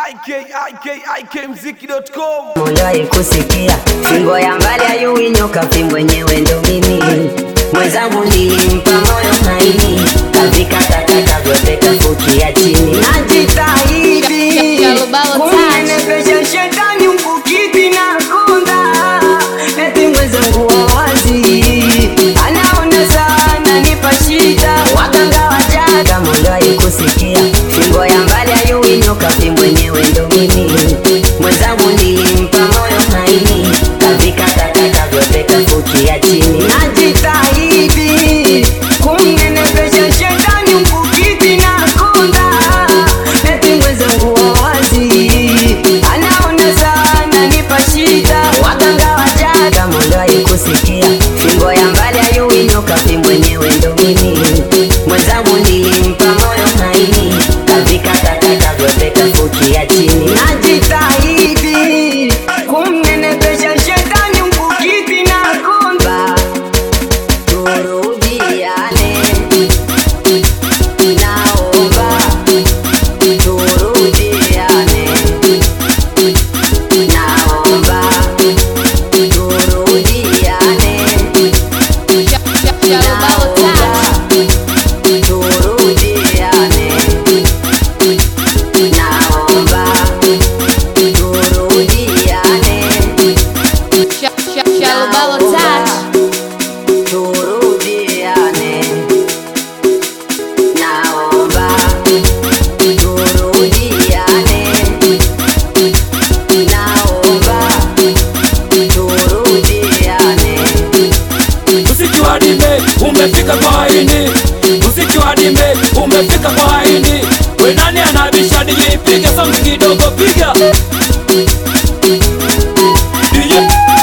ikikmziki.com Uliwahi kusikia fimbo ya mbali ayui nyoka, fimbo yenyewe ndo mimi. Mwenzangu nilimpa moyo maini, kavikakataka vyote kafukia chini. Najitahidi Shalobalo touch. kumnenepesha shetani mkukiti na konda, eti mwenzangu wa wazi anaona sana nipa shida, waganga wajaga. Uliwahi kusikia fimbo ya mbali ayui nyoka, fimbo yenyewe ndo mimi. Mwenzangu nilimpa moyo maini, kavikakataka vyote kafukia chini. Najitahidi kumnenepesha shetani mkukiti na konda, eti mwenzangu wa wazi anaona sana nipa shida, waganga wajaga. Uliwahi kusikia fimbo ya mbali ayui nyoka, fimbo yenyewe ndo mimi. Mwenzangu nilimpa moyo maini, kavikakataka vyote kafukia chini. Najitahidi kumnenepesha shetani mkukiti na konda, turudiane, naomba turudiane, naomba turudiane, Shalobalo touch. turudiane, naomba turudiane, Shalobalo touch. turudiane, naomba turudiane, naomba turudiane. Muziki wa dime umefika kwa ini, muziki wa dime umefika kwa ini. We nani anabisha DJ? Piga sauti kidogo, piga DJ.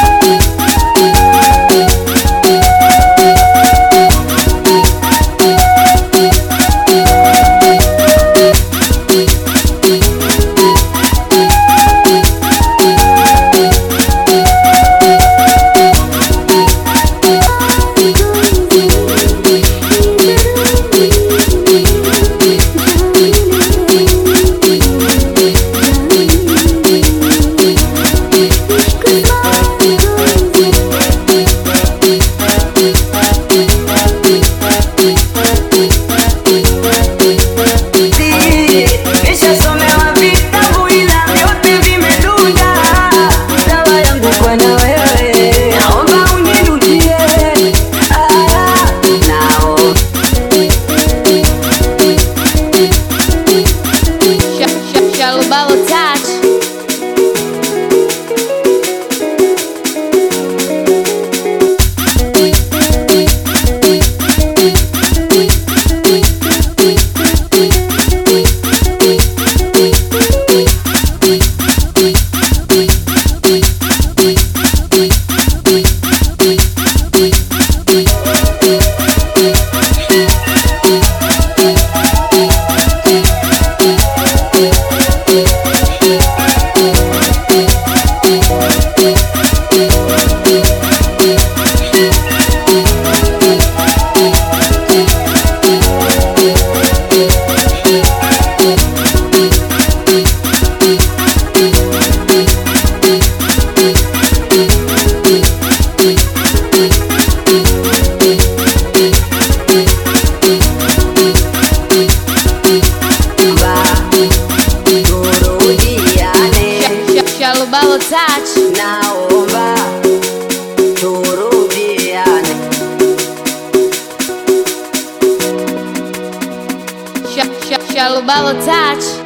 Nishasomewa vitabu ila vyote vimedunda. Dawa yangu kwa na wewe, naomba unirudie. Ah, nao Shalobalo touch. ba turudiane, Shalobalo touch. naomba turudiane. Shalobalo touch.